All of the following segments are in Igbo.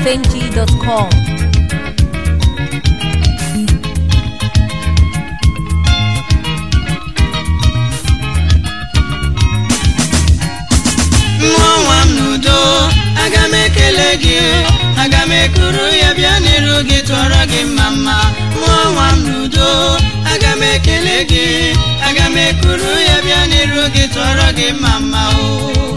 highlifeng.com. mmụọ nwa m n'udo aga m ekele gị aga m ekuru ya bịa n'iru gị tụọrọ gị mma mma mmụọ nwa m n'udo aga m ekele gị aga m ekuru ya bịa n'iru gị tụọrọ gị mma mma o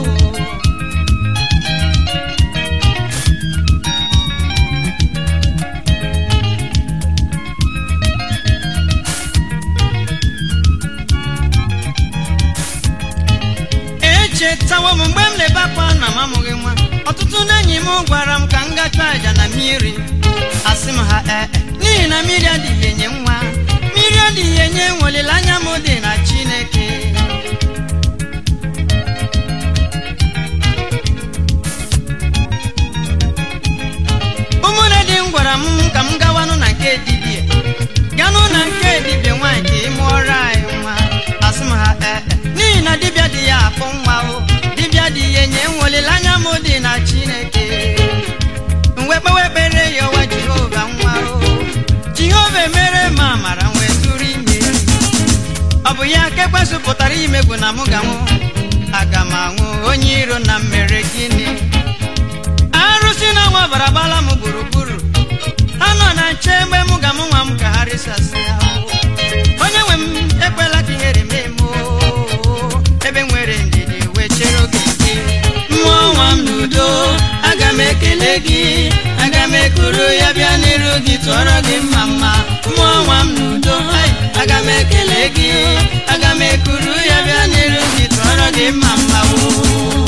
echetawo m mgbe m na-ebe akwa na m amụghị nwa ọtụtụ ndị enyi m gwara m ka m gacha aja na mmiri asị m ha ee n'ihi na mmiri adịghị enye nwa mmiri adịghị enye nwa olileanya m dị na chineke ụmụnne di m gwara m ka m gawanụ na nke dibia ganụ na nke dibia nwaanyị ka ị mụọrọ anyị nwa asị m ha ee n'ihi na dibịa dị ya akpụ nwa o dibịa dị ya enye nwa olileanya m dị na chineke mgbe kpewe ekpere ya ọwa jehova nwa o jehova emere m amara wee tụrụ ime ọ bụ ya ka ekwesịpụtara imegwu na mụ ga nwụ aga m anwụ onye iro na mmere gịnị arụsị na nwa bara gbala m gburugburu ha nọ na nche mgbe mụ ga mụ nwa m ka ha risasịa onye nwe m ekwela ka ihere mee m oo. ebe nwere ndidi wee chere oge gị mmụọ nwa m n'udo aga m ekele gị aga m ekuru ya bịa n'iru gị tụọrọ gị mma mma mmụọ nwa m n'udo ai, aga m ekele gị aga m ekuru ya bịa n'iru gị tụọrọ gị mma mma oo.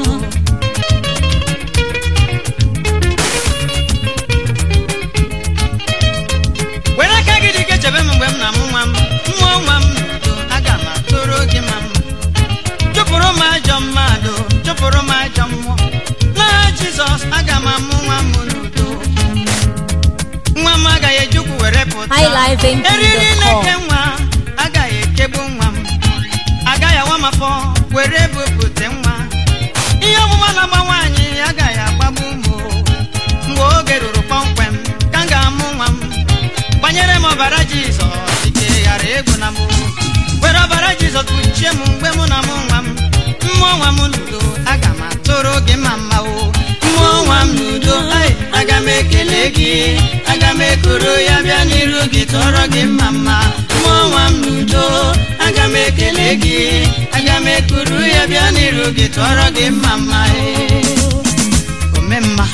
were aka gị dị ike chebe m mgbe m na-amụ nwa m mmụọ nwa m n'udo aga m atụrụ gị ma mma chụpụrụ m ajọ mmadụ chụpụrụ m ajọ mmụọ n'aha jizọs aga m amụ nwa m n'udo nwa m agaghị ejukwu were pụta highlifeng.com. eriri na-eke nwa agaghị ekegbu nwa m agaghị awa m afọ were bupụte nwa ihe ọmụma na-agba nwaanyị agaghị agbagbu m o. mgbe oge ruru kpọmkwem ka m ga-amụ nwa m gbanyere m ọbara jizọs ike ghara egwu na m were ọbara jizọs kpuchie m mgbe mụ na mụ nwa m mmụọ nwa m n'udo aga m atụrụ gị ma mma o mmụọ nwa m n'udo ai, aga m ekele gị aga m ekuru ya bịa n'iru gị tọrọ gị mma mma mmụọ nwa m n'udo aga m ekele gị aga m ekuru ya bịa n'iru gị tọrọ gị mma mma ee. ome mma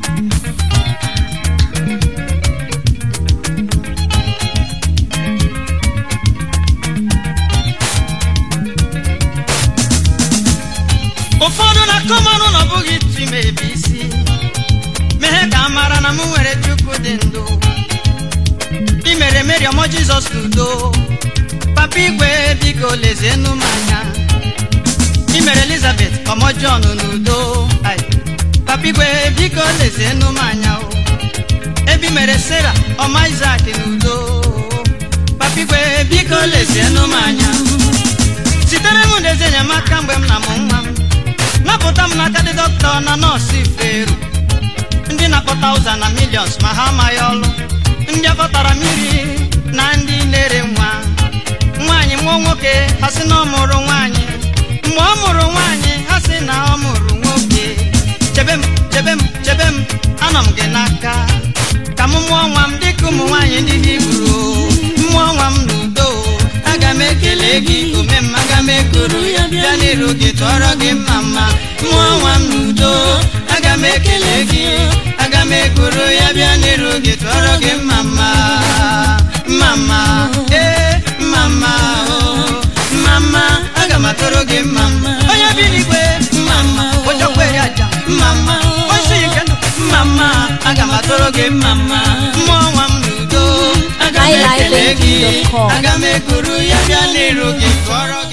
ụfọdụ na-akọ mmanụ na ọ bụghị iti m ebe isi mehe ka a mara na m nwere chukwu dị ndụ i mere meri ọmọ jizọs n'udo papa igwe biko lezienụ m anya i mere elizabeth ọmọ jọn n'udo Ai, papa igwe biko lezienụ m anya o ebe i mere sara ọma isak n'udo papa igwe biko lezienụ m anya sitere m n'ezi enyemaka mgbe m na-amụ nwa m napụta m n'aka ndị dọkịta na nọọsụ ifeeru ndị na-akpọta ụza na milions ma ha amaghị ọlụ ndị akọtara mmiri na ndị na-ere nwa nwaanyị mụọ nwoke ha sị na ọ mụrụ nwaanyị mgbe ọ mụrụ nwaanyị ha sị na ọ mụrụ nwoke chebe m chebe m chebe m anọ m gị n'aka ka m mụọ nwa m dịka ụmụ nwaanyị ndị hibru mmụọ nwa m n'udo aga m ekele gị ome m aga m ekuru ya bịa n'iru gị tụọrọ gị mma mma mmụọ nwa m n'udo aga m ekele gị aga m ekuru ya bịa n'iru gị tụọrọ gị mma mma mma mma ee mma mma o mma mma aga m atụrụ gị mma mma onye bi n'igwe mma mma onye kwere aja mma mma osi ike ndụ mma mma aga m atụrụ gị mma mma mmụọ nwa m n'udo aga m ekele gị highlifeng.com. aga m ekuru ya bịa n'iru gị tụọrọ gị